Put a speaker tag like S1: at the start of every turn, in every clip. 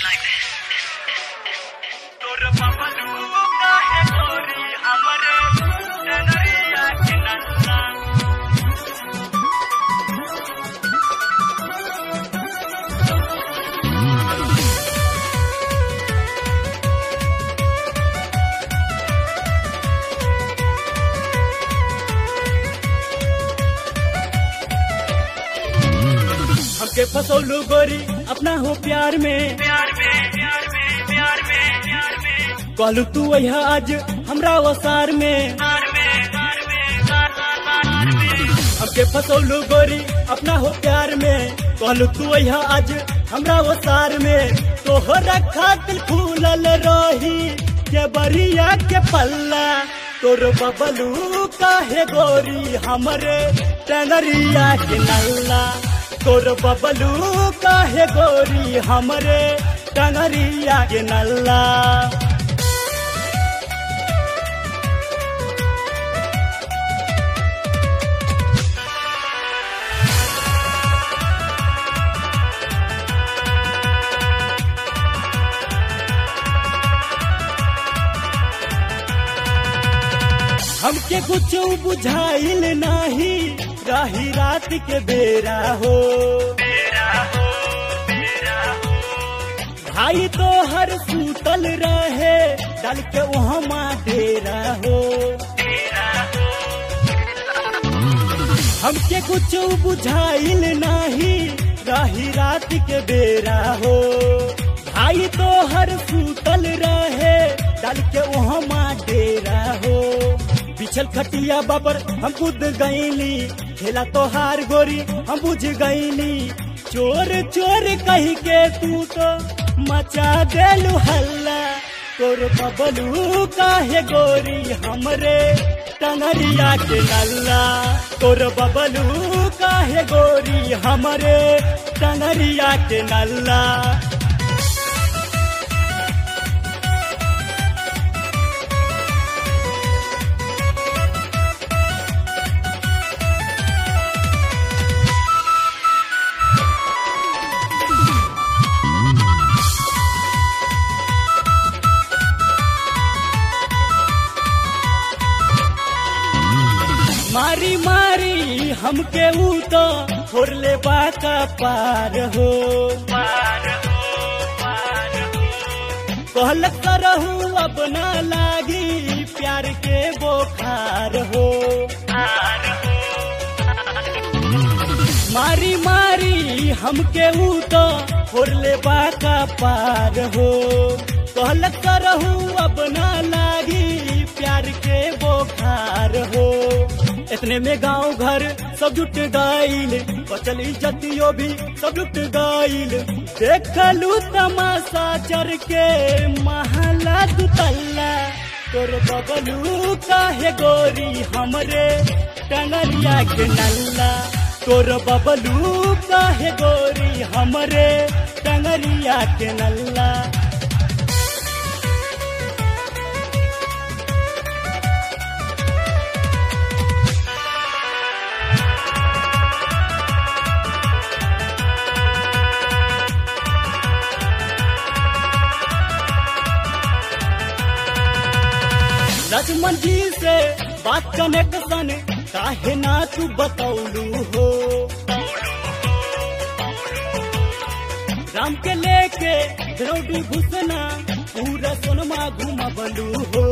S1: तोर बबलू काहे गोरी हमरे डगरिया के नन्ना
S2: हमके फसौलू गोरी अपना हो प्यार में
S1: प्यार में प्यार में प्यार में प्यार में
S2: कहलू तू वह आज हमरा वसार में
S1: तार में तार में तार तार तार में
S2: हमके फसौलू गोरी अपना हो प्यार में कहलू तू वह आज हमरा वसार में तोहरा खातिर फूलल रही के बरिया के पल्ला तोर बबलू काहे गोरी हमरे टंगरिया के नल्ला तोर बबलू काहे गोरी हमरे टंगरिया के नल्ला हमके कुछ बुझाइल नाही राही रात के बेरा हो
S1: तेरा हो तेरा हो
S2: भाई तो हर सूतल रहे डल के वहाँ डेरा हो
S1: तेरा हो
S2: हमके कुछ बुझाइल नाही राही रात के बेरा हो भाई तो हर सूतल रहे डल के वहाँ डेरा हो बिछल खटिया बाबर हम कूद गईली खेला तो हार गोरी हम बुझ गईली चोर चोर कही के तू तो मचा देलू हल्ला तोर बबलू काहे गोरी हमरे टंगरिया के नल्ला तोर बबलू काहे गोरी हमरे टंगरिया के नल्ला मारी मारी हमके ऊ तो छोड़ले बाका पार हो
S1: पार हो पार हो
S2: कहल करहू अब ना लागी प्यार के बोखार हो
S1: पार हो
S2: मारी मारी हमके ऊ तो छोड़ले बाका पार हो कहल करहू अब ना लागी प्यार के बोखार हो इतने में गांव घर सब जुट गईल बचल इज्जतियो भी सब जुट गईल देखलू तमाशा चर के महला दुतल्ला तोर बबलू काहे गोरी हमरे टंगरिया के नल्ला तोर बबलू काहे गोरी हमरे टंगरिया के नल्ला लक्ष्मण जी से बात कनेक्शन काहे ना तू बतौलू हो राम के लेके द्रौडी घुसना पूरा सोनमा घुमबलू हो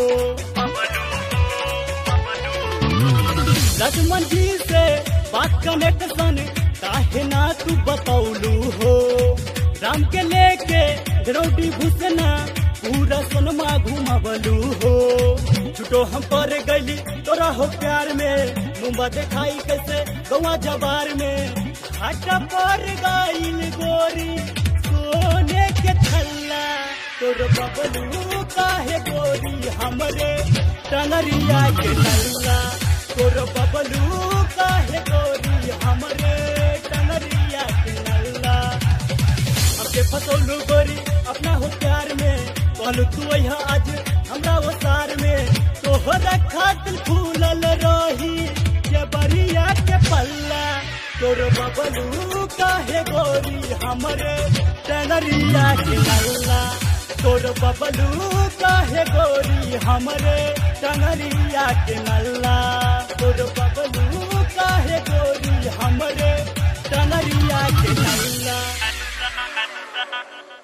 S2: लक्ष्मण जी से बात कनेक्शन काहे ना तू बतौलू हो राम के लेके द्रौडी घुसना पूरा सोनमा घुमबलू हो छुटो हम पर गली तोरा हो प्यार में मुंबा दिखाई कैसे गवा जबार में घाटा पर गईल गोरी सोने के थल्ला तोर बबलू काहे गोरी हमरे टंगरिया के नल्ला तोर बबलू काहे गोरी हमरे टंगरिया के नल्ला हमके फसौलू गोरी अपना हो प्यार में कहलू तू यहाँ आज हमरा वो सार में तोहरा खातिर फूलल रही के बरिया के पल्ला तोर बबलू काहे गोरी हमरे टंगरिया के नल्ला तोर बबलू काहे गोरी हमरे टंगरिया के नल्ला तोर बबलू काहे गोरी हमरे टंगरिया के नल्ला